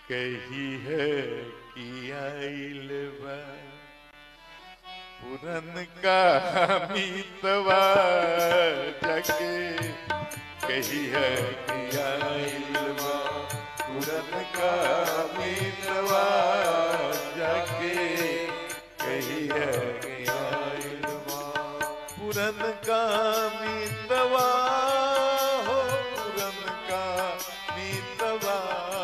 कही है कि आइल बा पुरन का मीतवा जाके कही है कि आइल बा पुरन का मीतवा जाके कही है कि आइल बा पुरन का मीतवा हो पुरन का मीतवा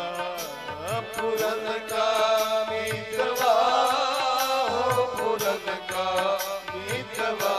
पुरन का मीतवा हो पुरन का मीतवा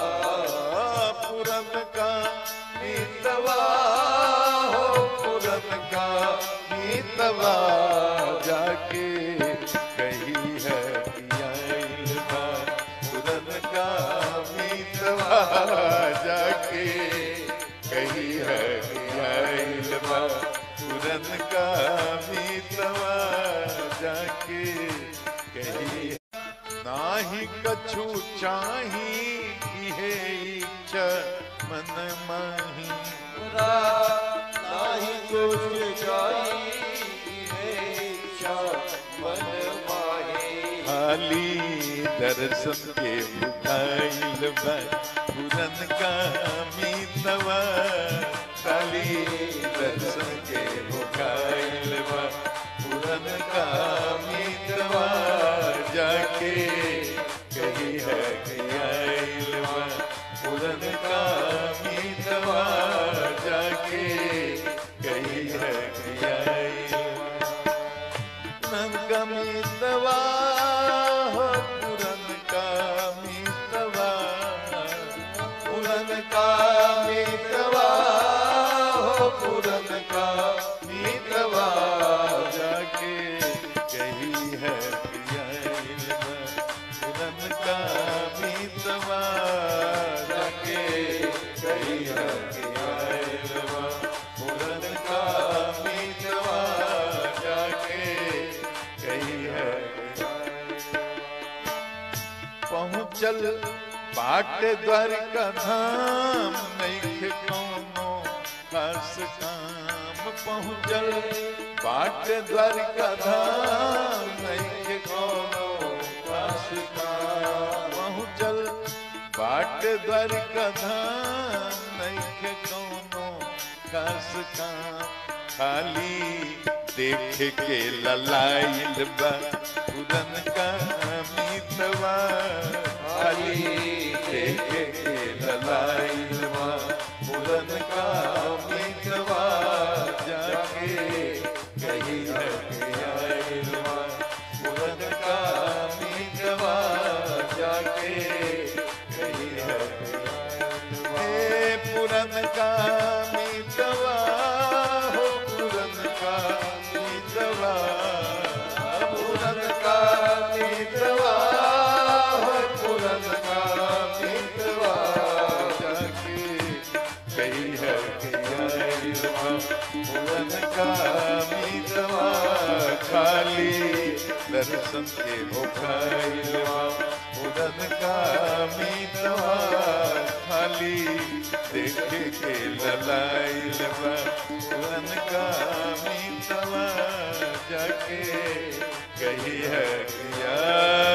पुरन का मीतवा हो पुरन का मीतवा जाके कही है कि आइल बा पुरन का मीतवा जाके कही है कि आइल बा पुरन का मीतवा जाके कही नाही कछु चाही इहे इच्छा मन माही नाही कुछ चाहिए इच्छा मन माहे खाली दर्शन के बुझाइल बा पुरन का मीतवा खाली दर्शन के बुझाइल बा पुरन का मीतवा जाके कही है कि आइल बा पुरन का मीतवा जाके कही है कि आइल बा पुरन का मीतवा हो पुरन का मीतवा पुरन का मीतवा हो पुरन का मीतवा जाके कही है पियाइल पुरन का मीतवा जाके कही है पियाइल पुरन का मीतवा जाके कही है पहुँचल बाट द्वारका धाम नहीं कोनो खास काम पहुँचल बाट द्वारका धाम नहीं कोनो खास काम पहुँचल बाट द्वारका धाम नहीं कोनो खास काम खाली देख के ललाइल बा पुरन का मीतवा खाली देख के ललाइल बा पुरन का मीतवा जाके कही है कि आइल बा पुरन का मीतवा जाके कही है कि आइल बा। हे पुरन का मीतवा हो पुरन का मीतवा पुरन का मीतवा हो पुरन का मीतवा जाके कही है कि आइल बा पुरन का मीतवा खाली दर्शन के भोखाइल बा पुरन का मीतवा खाली देखे के ललाइल बा पुरन का मीतवा जाके कही है कि